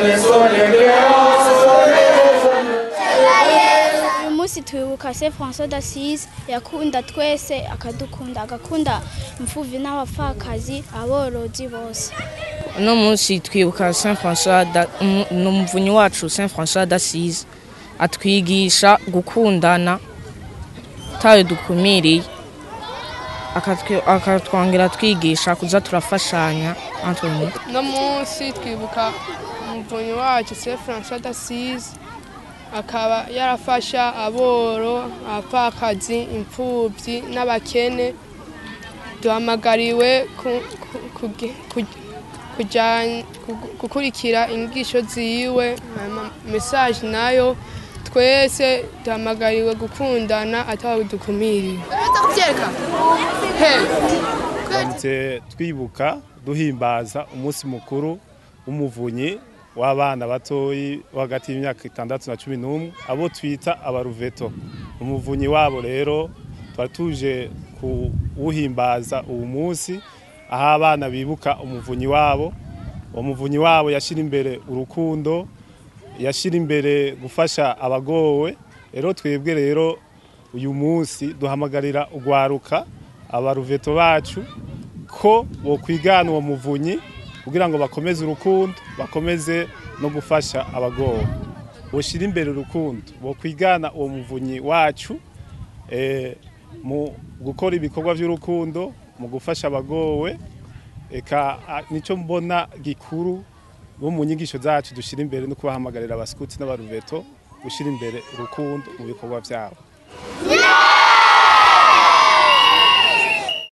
uyu munsi twibuka se francois d'asise yakunda twese akadukunda agakunda imfubyi n'abapfakazi aborozi bose uno munsi twibuka saint françois da- umu- ni umuvunyi wacu saint françois d'asise atwigisha gukundana tawe dukumiriye akatwi- akatwongera twigisha kuza turafashanya Anthony. uno munsi twibuka umuvunyi wacu se francois d'asise akaba yarafasha aboro abapfakazi imfubyi n'abakene duhamagariwe ku- ku- kugi- ku- kuja- ku- gukurikira inyigisho ziwe hama mesaje nayo twese duhamagariwe gukundana atawe dukumiriwe turamutse twibuka duhimbaza umunsi mukuru w'umuvunyi w'abana batoyi wo hagati y'imyaka itandatu na cumi n'umwe abo twita abaruveto umuvunyi wabo rero tuba tuje kuwuhimbaza uwo munsi aho abana bibuka umuvunyi wabo uwo muvunyi wabo yashyira imbere urukundo yashyira imbere gufasha abagowe rero twebwe rero uyu munsi duhamagarira urwaruka abaruveto bacu ko bokwigana uwo muvunyi kugira ngo bakomeze urukundo bakomeze no gufasha abagowe bushyira imbere urukundo bokwigana uwo muvunyi wacu eh, mu gukora ibikorwa by'urukundo mu gufasha abagowe eka a- nicyo mbona gikuru bo mu nyigisho zacu dushyira imbere no kubahamagarira abasikuti n'abaruveto gushyira imbere urukundo mu bikorwa byabo